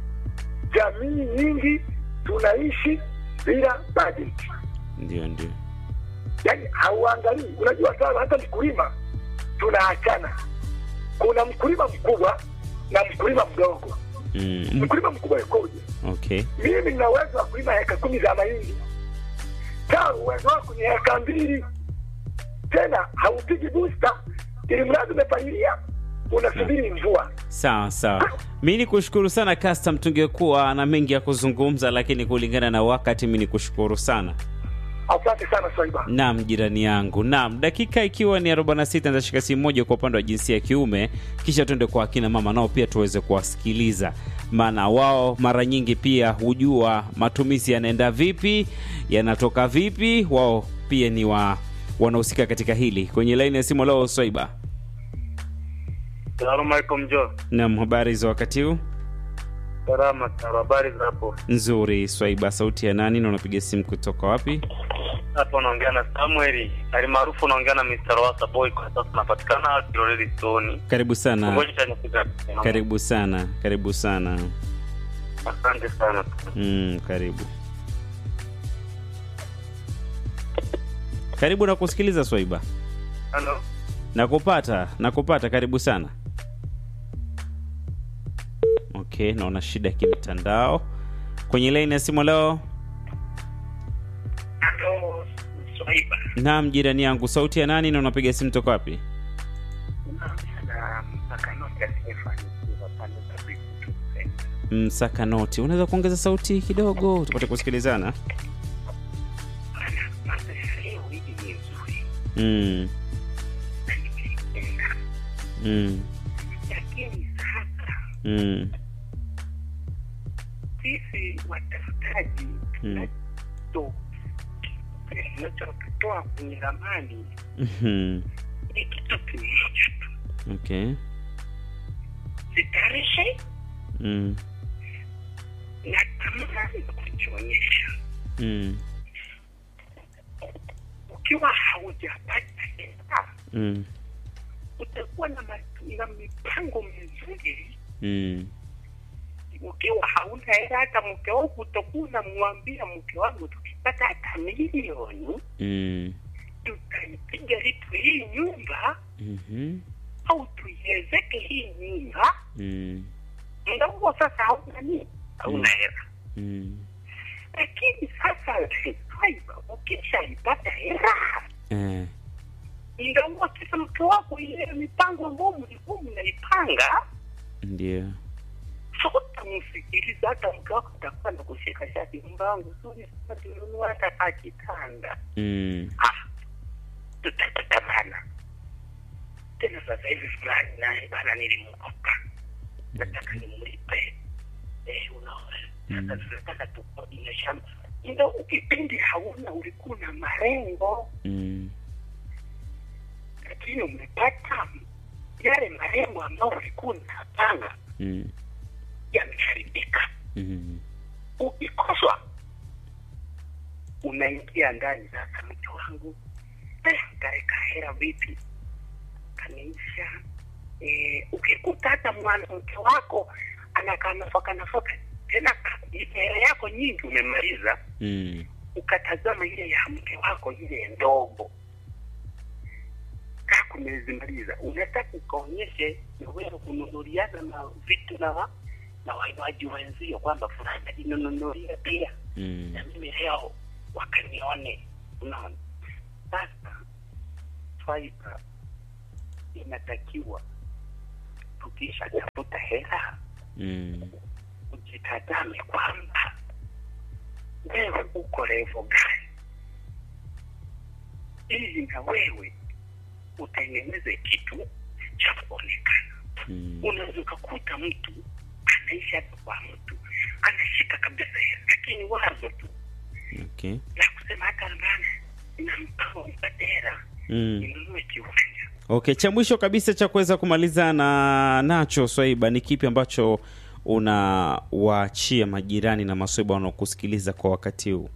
Jamii nyingi tunaishi bila bajeti, Ndio, ndio. yaani hauangalii. Unajua sana, hata mkulima tunaachana. Kuna mkulima mkubwa na mkulima mdogo. Mm. Mkulima mkubwa yukoje? Okay. mimi nina uwezo wa kulima heka kumi za mahindi tano uwezo wako ni heka mbili tena haupigi busta ili mradi umepalilia unasubiri mvua Sawa sawa, mi ni kushukuru sana Custom. Tungekuwa na mengi ya kuzungumza, lakini kulingana na wakati, mi ni kushukuru sana. asante sana swaiba Naam, jirani yangu. Naam, dakika ikiwa ni 46 nitashika simu moja kwa upande wa jinsia ya kiume, kisha tuende kwa akina mama nao pia tuweze kuwasikiliza, maana wao mara nyingi pia hujua matumizi yanaenda vipi, yanatoka vipi. Wao pia ni wa wanahusika katika hili. Kwenye laini ya simu leo, Swaiba. Salamu alaikum Jo. Naam, habari za wakati huu? Salama sana, habari za hapo? Nzuri. Swaiba, sauti ya nani na unapiga simu kutoka wapi? Hapa unaongea na Samuel alimaarufu, unaongea na Mr. Wasa Boy. Kwa sasa tunapatikana Kiloleli Stone. Karibu sana, Ngoja nifika. karibu sana, karibu sana. Asante sana. Mm, karibu karibu na kusikiliza Swaiba. Hello. nakupata nakupata karibu sana okay naona shida ya kimtandao kwenye laini ya simu leo Halo, Swaiba. naam jirani yangu sauti ya nani na unapiga simu toka wapi Na mpaka noti asiyefanikiwa pale Tabibu Center. msakanoti unaweza kuongeza sauti kidogo tupate kusikilizana Bana, maisha leo hii ni nzuri mm. na nimeipenda, Mm. lakini sasa Mm. sisi watafutaji Mm. tunacho tunachotoa kwenye ramani Mhm. ni kitu kimoja tu, okay sitarehe mm. na tamaa ya kujionyesha. Mm. Ukiwa haujapata hela Mm. utakuwa na, ma- na mipango mizuri Mm. ukiwa hauna hela hata mke wako utakuwa unamwambia mke wangu tukipata hata milioni Mm. tutaipiga litu hii nyumba Mhm. au tuiezeke hii nyumba Mm. muda huo sasa hauna nini hauna hela Mm. lakini sasa Swaiba, ukishaipata hela Eh. muda huo sasa mke wako ile mipango ambayo mlikuwa mnaipanga ndio hautamsikiliza hata mke wako atakuwa na kushika shati nyumba yangu zuri sana tununua hata kaa kitanda mm. ah tutapata bana tena sasa hivi fulani naye bana nilimkopa nataka nimlipe eh unaona sasa tunataka tukodie shamba ndo ukipindi hauna ulikuwa na marengo Mm. lakini umepata yale marengo ambayo ulikuwa unapanga Mm. yameharibika Mm. ukikoswa unaingia ndani sasa mke wangu eh, kaweka hela vipi kaniisha eh, ukikuta hata mwanamke wako anakaa nafaka nafaka tena ka- ile hela yako nyingi umemaliza Mm. ukatazama ile ya mke wako ile ndogo kaa kumezimaliza unataka ukaonyeshe na wewe kununuliana na vitu na wa- na wanywaji wenzio kwamba fulani alinunulia pia Mm. na mimi leo wakanione unaona sasa swaiba inatakiwa tukisha tafuta hela Mm. ujitazame kwamba wewe uko levo gani ili na wewe utengeneze kitu cha kuonekana Mm. unaweza ukakuta mtu anaishi hata kwa mtu anashika kabisa hela lakini wazo tu okay la kusema hata bana na mpango nipate hela mm. ninunue kiwanja okay cha mwisho kabisa cha kuweza kumaliza na nacho swaiba ni kipi ambacho unawaachia majirani na maswaiba wanaokusikiliza kwa wakati huu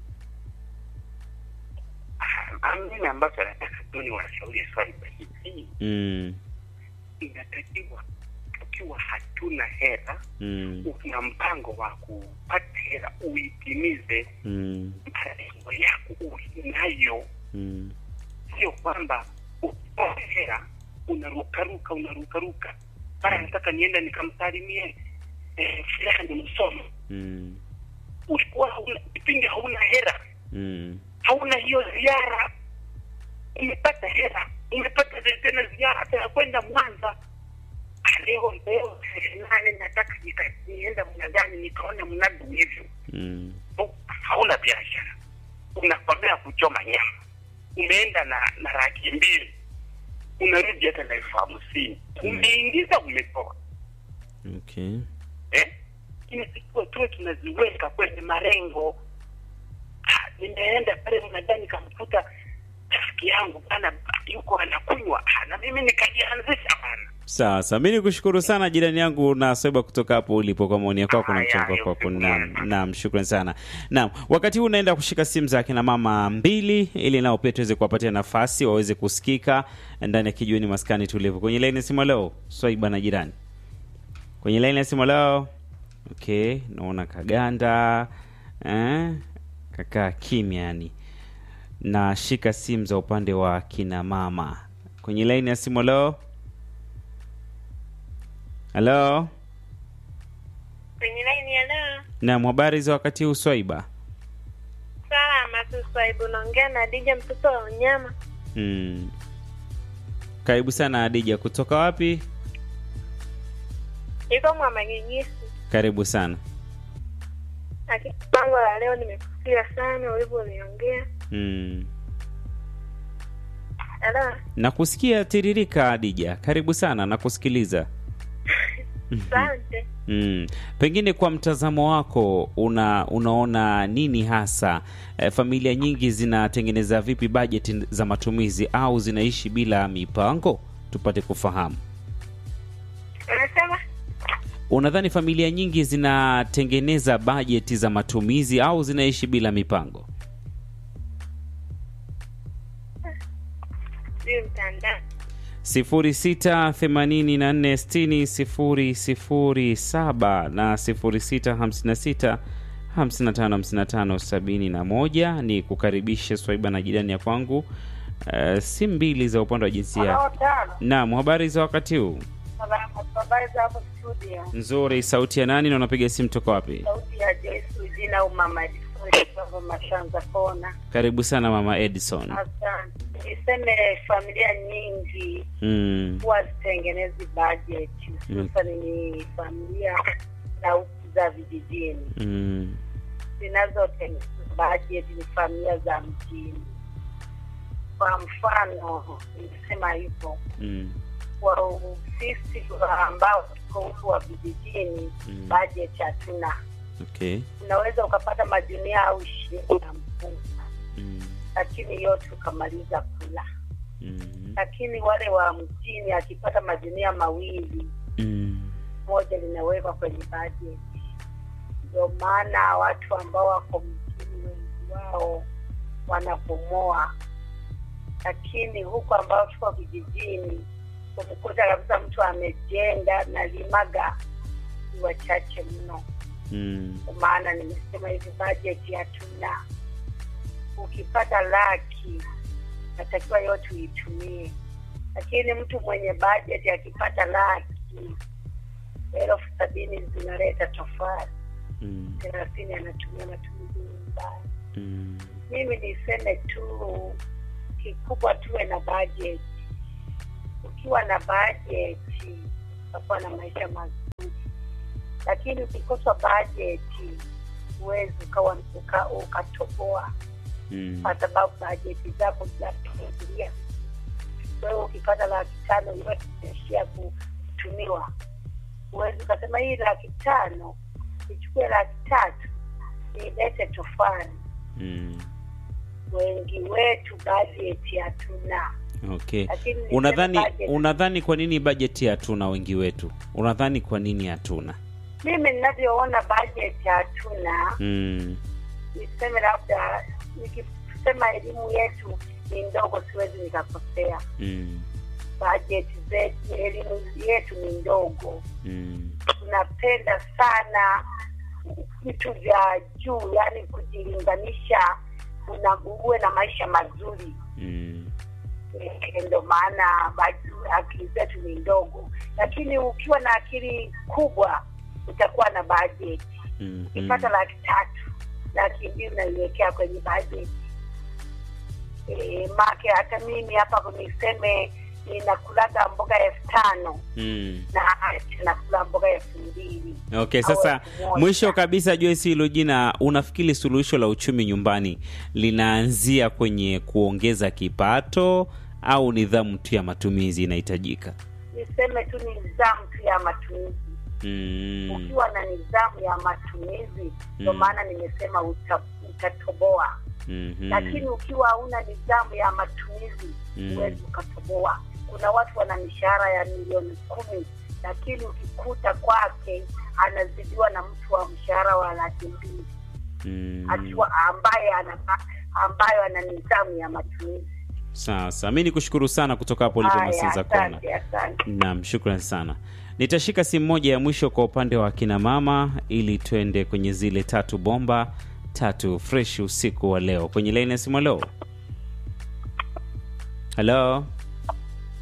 Ah, mimi ambacho nataka tu ni washauri swaiba hivi mm. inatakiwa tukiwa hatuna hela Mm. una mpango wa kupata hela uitimize Mm. malengo yako unayo Mm. sio kwamba ukipata hela unarukaruka unarukaruka mara nataka nienda nikamsalimie eh, fulani msomo Mm. ulikuwa hauna kipindi hauna hela Mm. hauna hiyo ziara umepata hela umepata tena ziara hata ya kwenda mwanza Ah, leo leo tarehe nane nataka nika- nienda mnadani nikaona mnadu hivyo Mm. Oh, hauna biashara unakwamea kuchoma nyama umeenda na na laki mbili unarudi hata na elfu hamsini umeingiza umetoa okay eh? inatakiwa tuwe tunaziweka kwenye marengo Ah, nimeenda pale mnadani nikamkuta rafiki yangu bana yuko anakunywa Ah, na mimi nikajianzisha bana sasa mi nikushukuru sana jirani yangu na swaiba kutoka hapo ulipo kwa maoni yako na Haya, mchango haya, kwako usiku naam mwema. naam shukran sana naam wakati huu unaenda kushika simu za akina mama mbili ili nao pia tuweze kuwapatia nafasi waweze kusikika ndani ya kijiweni maskani tulivu kwenye laini ya simu leo swaiba na jirani kwenye laini ya simu leo okay naona kaganda eh? kakaa kimya yani na shika simu za upande wa kina mama kwenye laini ya simu. Halo, halo. Kwenye laini ya leo, Naam, habari za wakati huu Swaiba? salama tu Swaibu, naongea na Dija mtoto wa unyama. Hmm. Karibu sana Adija, kutoka wapi? Iko Mwamagigisi. Karibu sana. Lakini pango la leo nimekusikia sana ulivyoliongea. Hmm. Halo, Nakusikia tiririka Adija, karibu sana, nakusikiliza. asante. Mm. Pengine kwa mtazamo wako una unaona nini hasa e, familia nyingi zinatengeneza vipi bajeti za matumizi au zinaishi bila mipango? Tupate kufahamu. Unasema Unadhani familia nyingi zinatengeneza bajeti za matumizi au zinaishi bila mipango? sijui mtandao. 0684600007 na 0656555571 ni kukaribisha Swaiba na jirani ya kwangu. Uh, si mbili za upande wa jinsia. tano Naam, habari za wakati huu? habari za hapo studio Nzuri. Sauti ya nani na unapiga simu toka wapi? sauti ya Joyce Ujina au mama Edison kutoka Mashanza Kona. Karibu sana mama Edison. Asante. Niseme familia nyingi Mm. huwa zitengenezi budget hususan ni familia za huku za vijijini Mm. zinazotengeneza budget ni familia za mjini. Kwa mfano nisema hivyo Mm. kwa sisi ambao tuko huku wa vijijini Mm. budget hatuna Okay. unaweza ukapata majunia au ishirini ya mpunga Mm. lakini yote ukamaliza kula Mm. lakini wale wa mjini akipata majunia mawili Mm. moja linawekwa kwenye budget ndio maana watu ambao wako mjini wengi wao wanapomoa lakini huku ambao tuko vijijini umekuta kabisa mtu amejenga na limaga ni wachache mno Mm. Kwa maana nimesema hivi bajeti hatuna ukipata laki natakiwa yote uitumie lakini mtu mwenye bajeti akipata laki elfu sabini zinaleta tofauti Mm. thelathini anatumia matumizi nyumbani Mm. mimi niseme tu kikubwa tuwe na bajeti ukiwa na bajeti utakuwa na maisha mazuri lakini ukikosa bajeti huwezi ukawa uka- ukatoboa Mm. kwa sababu bajeti zako zinafikiria wewe ukipata laki tano yote inaishia kutumiwa huwezi ukasema hii laki tano ichukue laki tatu ilete tofani Mm. wengi wetu bajeti hatuna Okay. Lakini niseme Unadhani budget- unadhani kwa nini bajeti hatuna wengi wetu? Unadhani kwa nini hatuna? mimi ninavyoona bajeti hatuna Mm. niseme labda nikisema elimu yetu ni ndogo siwezi nikakosea Mm. bajeti zetu elimu yetu ni ndogo Mm. tunapenda sana vitu vya juu yani kujilinganisha una uwe na maisha mazuri Mm. Eh, ndo maana baj- akili zetu ni ndogo lakini ukiwa na akili kubwa utakuwa na bajeti Mm. ukipata laki tatu laki mbili unaiwekea kwenye bajeti e, make hata mimi hapa niseme ninakulaga mboga elfu tano Mm. na nakula mboga elfu mbili Okay, Au sasa elfu moja. mwisho kabisa Joyce hilo jina, unafikiri suluhisho la uchumi nyumbani linaanzia kwenye kuongeza kipato au nidhamu tu ya matumizi inahitajika? niseme tu ni nidhamu tu ya matumizi Mm. ukiwa na nidhamu ya matumizi ndo Mm. maana nimesema uta, utatoboa Mhm. lakini ukiwa hauna nidhamu ya matumizi Mm. huwezi ukatoboa kuna watu wana mishahara ya milioni kumi lakini ukikuta kwake anazidiwa na mtu wa mshahara wa laki mbili Mm. akiwa ambaye ana ambayo ana nidhamu ya matumizi Sasa mi nikushukuru sana kutoka hapo ulipo Haya, Masinza Kona. asante asante Naam, shukrani sana. Nitashika simu moja ya mwisho kwa upande wa kina mama ili twende kwenye zile tatu bomba tatu fresh usiku wa leo. Kwenye laini ya simu leo. Halo,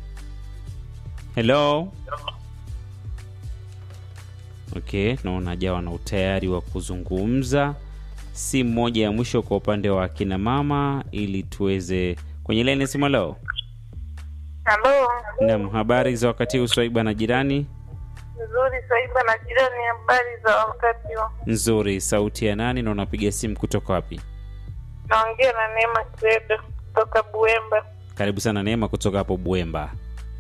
Hello. Okay, naona jawa na utayari wa kuzungumza. Si moja ya mwisho kwa upande wa akina mama, ili tuweze kwenye laini simu. Leo Halo, nam, habari za wakati huu Swaiba na jirani? nzuri Saiba na jirani, habari za wakati wa Nzuri. Sauti ya nani na unapiga simu kutoka wapi? naongea na Neema Kiredo kutoka Buemba. Karibu sana Neema kutoka hapo Buemba.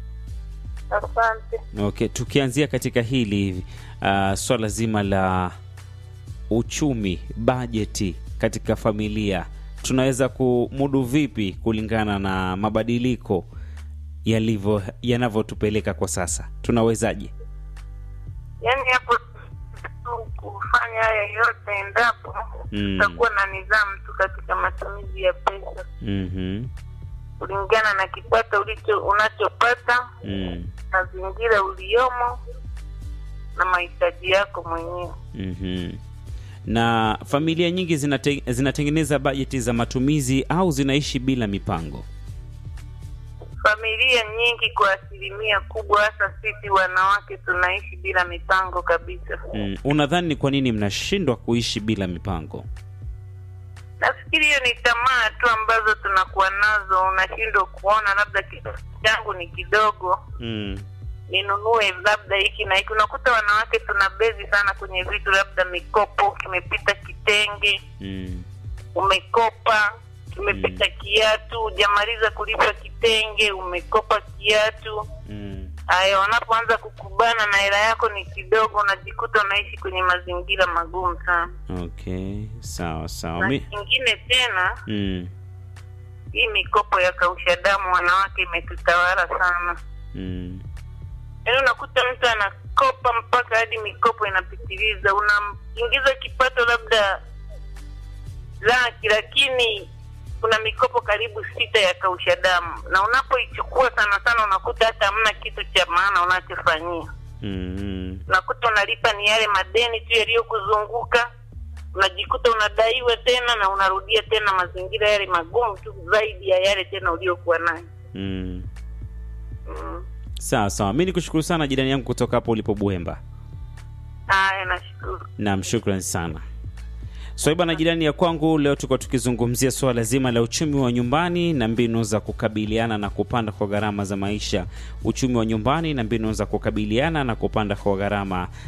Asante. Okay, tukianzia katika hili uh, swala zima la uchumi, bajeti katika familia, tunaweza kumudu vipi kulingana na mabadiliko yalivyo yanavyotupeleka kwa sasa? Tunawezaje? Yaani hapo tu kufanya haya yote endapo Mm. tutakuwa na nidhamu tu katika matumizi ya pesa Mhm. kulingana na kipato ulicho unachopata, Mm. mazingira uliyomo na mahitaji yako mwenyewe. Mhm. Na familia nyingi zinate, zinatengeneza bajeti za matumizi au zinaishi bila mipango? Familia nyingi kwa asilimia kubwa, hasa sisi wanawake, tunaishi bila mipango kabisa. Mm. Unadhani ni kwa nini mnashindwa kuishi bila mipango? Nafikiri hiyo ni tamaa tu ambazo tunakuwa nazo. Unashindwa kuona labda kitu changu ni kidogo, Mm. ninunue labda hiki na hiki. Unakuta wanawake tuna bezi sana kwenye vitu, labda mikopo, kimepita kitenge, Mm. umekopa kimepita kiatu, hujamaliza kulipa kitenge, umekopa kiatu. Mm. Haya, wanapoanza kukubana na hela yako ni kidogo, unajikuta unaishi kwenye mazingira magumu sana. Okay, sawa sawa. Na Mi... kingine tena mm. hii mikopo ya kausha damu wanawake imetutawala sana Mm. yaani unakuta mtu anakopa mpaka hadi mikopo inapitiliza unaingiza kipato labda laki lakini kuna mikopo karibu sita ya kausha damu na unapoichukua sana sana unakuta hata hamna kitu cha maana unachofanyia Mm. unakuta unalipa ni yale madeni tu yaliyokuzunguka unajikuta unadaiwa tena na unarudia tena mazingira yale magumu tu zaidi ya yale tena uliokuwa nayo Mm. mm. Sawa sawa, mi nikushukuru sana jirani yangu kutoka hapo ulipo Buemba. haya nashukuru Naam, shukran sana. Swaiba na jirani ya kwangu, leo tuko tukizungumzia suala zima la uchumi wa nyumbani na mbinu za kukabiliana na kupanda kwa gharama za maisha. Uchumi wa nyumbani na mbinu za kukabiliana na kupanda kwa gharama